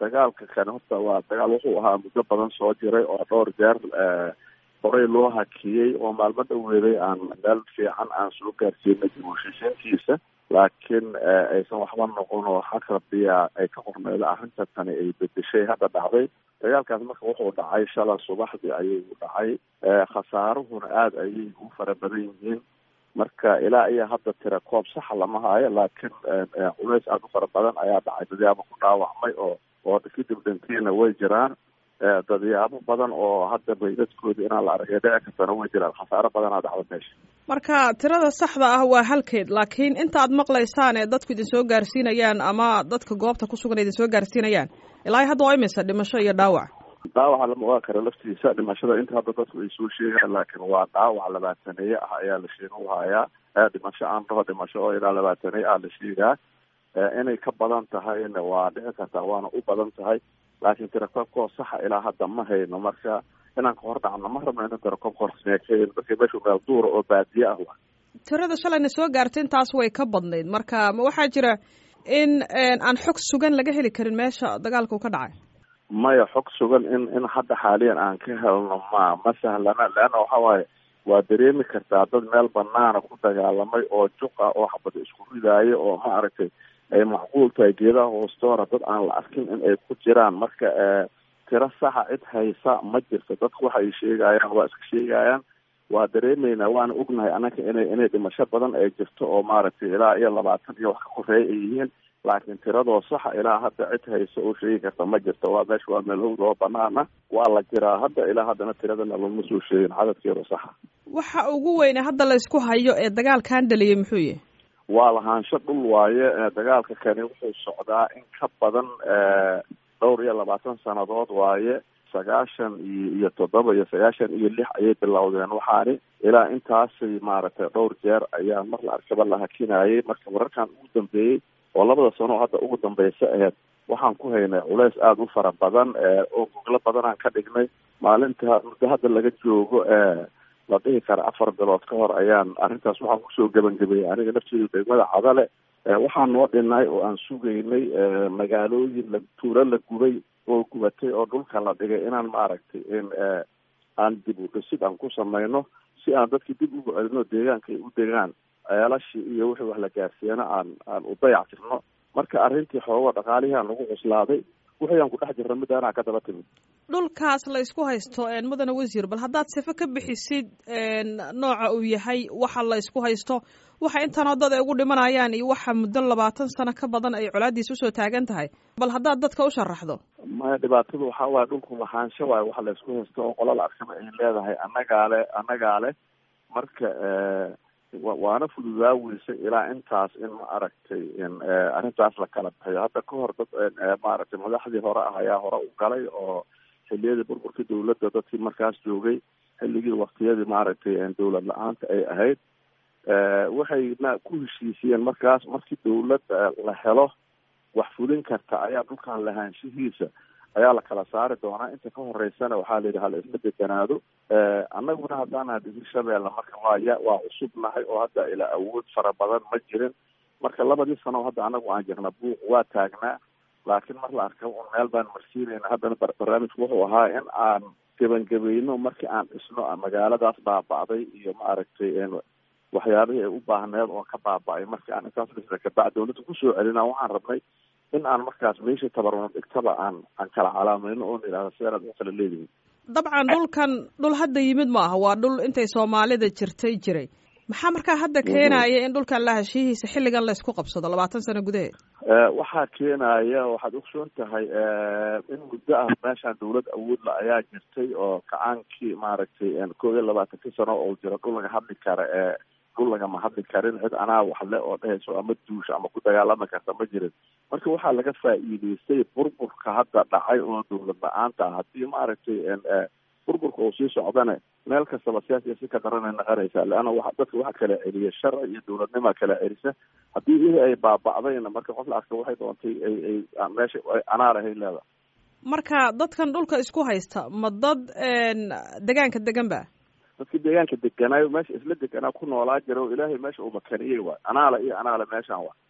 dagaalka kani horta waa dagaal wuxuu ahaa muddo badan soo jiray oo dhowr jeer horey loo hakiyey oo maalmo dhaweeday aan meel fiican aan soo gaarsiinay dib u heshiisiintiisa laakiin aysan waxba noqon oo xag rabiya ay ka qorneyda arrinta tani ay bedeshay hadda dhacday dagaalkaas marka wuxuu dhacay shala subaxdii ayuu dhacay khasaaruhuna aada ayay u fara badan yihiin marka ilaa iyo hadda tira koob saxa lama haayo laakiin culays aada u fara badan ayaa dhacay dadyaabo ku dhaawacmay oo oo kadib dhantiina way jiraan dadyaabo badan oo hadda baydadkooda inaan la aragay dhici kartana way jiraan khasaaro badanaa dhacda meesha marka tirada saxda ah waa halkeed laakiin inta aad maqlaysaan ee dadku idin soo gaarsiinayaan ama dadka goobta ku sugan idin soo gaarsiinayaan ilaa hadda waa imisa dhimasho iyo dhaawac dhaawaca lama ogaan kara laftiisa dhimashada inta hadda dadku ay soo sheegaan laakiin waa dhaawac labaataneeye ah ayaa la sheega u hayaa dhimasho aan dhaho dhimasho oo ilaa labaataneye ah la sheegaa inay ka badan tahayna waa dhici kartaa waana u badan tahay laakiin tirakoobkoo saxa ilaa hadda ma hayno marka inaan ka hor dhacno ma rabno inta tirakoobka horsmeekeen dadka meeshu meel duura oo baadiye ah wa tirada shalayna soo gaartay intaas way ka badnayd marka ma waxaa jira in aan xog sugan laga heli karin meesha dagaalka uu ka dhacay maya xog sugan in in hadda xaaliyan aan ka helno ma ma sahlana leanna waxa waaye waa dareemi kartaa dad meel banaana ku dagaalamay oo juqa oo xabada isku ridaayo oo ma aragtay ay macquul tahay geedaha hoostoora dad aan la arkin in ay ku jiraan marka tiro saxa cid haysa ma jirto dadku waxay sheegayaan waa iska sheegayaan waa dareemeynaa waana ognahay annaga inay inay dhimasho badan ay jirto oo maaragtay ilaa iyo labaatan iyo wax ka koreeya ay yihiin laakiin tiradoo saxa ilaa hadda cid haysa oo sheegi karta ma jirto waa meesha waa meel howd oo banaana waa la jiraa hadda ilaa haddana tiradana lama soo sheegin cadadkeeda saxa waxa ugu weyne hadda la isku hayo ee dagaalkan dhaliyay muxuu yahay waa lahaansho dhul waaye dagaalka kani wuxuu socdaa in ka badan dhowr iyo labaatan sanadood waaye sagaashan iyo iyo toddoba iyo sagaashan iyo lix ayay bilowdeen waxaani ilaa intaasay maaragtay dhowr jeer ayaa mar la arkaba la hakinayay marka wararkan ugu dambeeyey oo labada sano hadda ugu dambeysa aheyd waxaan ku haynay culays aada u fara badan oo goglo badanaan ka dhignay maalinta muddo hadda laga joogo la dhihi kara afar bilood ka hor ayaan arrintaas waxaan kusoo gebangebayay aniga nafteedu degmada cadale waxaan noo dhinay oo aan sugaynay magaalooyin la tuuro la gubay oo gubatay oo dhulka la dhigay inaan maaragtay in aan dib u dhisid aan ku samayno si aan dadkii dib ugu celino deegaanka ay u degaan ceelashii iyo wixii wax la gaarsiiyana aan aan u dayac tirno marka arrintii xoogo dhaqaalihii aan lagu cuslaaday wixii aan ku dhex jirna midaanaa ka daba timid dhulkaas la isku haysto mudane wasiir bal haddaad sife ka bixisid nooca uu yahay waxa la isku haysto waxa intanoo dad ay ugu dhimanayaan iyo waxa muddo labaatan sano ka badan ay colaadiis usoo taagan tahay bal haddaad dadka u sharaxdo maya dhibaatadu waxaa waaye dhulku lahaansho waayo waxa la isku haysto oo qola la arkaba ay leedahay annagaa le annagaa leh marka waana fududaa weysay ilaa intaas in ma aragtay in arrintaas la kala bixiyo hadda ka hor dad maaragtay madaxdii hore ah ayaa hore u galay oo xiliyadii burburkii dawladda dadkii markaas joogay xilligii waktiyadii maaragtay dawlad la-aanta ay ahayd waxayna ku heshiisiyeen markaas markii dawladda la helo wax fulin karta ayaa dhulkan lahaanshihiisa ayaa la kala saari doonaa inta ka horeysana waxaa la yidhi hala isla deganaado annaguna haddaana digir shabeelle marka waa ya waa cusubnahay oo hadda ilaa awood fara badan ma jirin marka labadii sano hadda anagu aan jirna buuq waa taagnaa laakiin mar la arka un meel baan marsiinayna haddana barnaamijku wuxuu ahaa in aan gebangebayno markii aan dhisno magaaladaas baaba'day iyo maaragtay waxyaabihii ay u baahneed oo ka baaba-ay markii aan intaas dhisna kabacd dawladda kusoo celina waxaan rabnay in aan markaas meeshii tabarno dhigtaba aan aan kala calaamayno oon idhahda sidaanaad u kala leedihin dabcan dhulkan dhul hadda yimid ma aha waa dhul intay soomaalida jirtay jiray maxaa markaa hadda keenaya in dhulkan lahashihiisa xilligan laysku qabsado labaatan sano gudaheed waxaa keenaya waxaad ogsoon tahay in muddo ah meeshaan dawlad awoodla ayaa jirtay oo kacaankii maaragtay koob iyo labaatankii sano oo jira dhul laga hadli kara ee dhul lagama hadli karin cid anaa waxle oo dhehayso ama duusha ama ku dagaalami karta ma jirin marka waxaa laga faa'iideystay burburka hadda dhacay oo dawlad la-aanta ah haddii maaragtay burburka uu sii socdana meel kastaba siyaasiya si ka daranay naqanaysaa leanna wa dadka waxa kala celiya sharci iyo dawladnima kala celisa haddii wixii ay baaba'dayna marka qof la arka waxay doontay ay ay meesha anaa lahay leeda marka dadkan dhulka isku haysta ma dad degaanka degan ba dadkii deegaanka deganaayo meesha isla deganaa ku noolaa jira oo ilaahay meesha uu makaniyey waay anaala iyo anaala meeshaan waay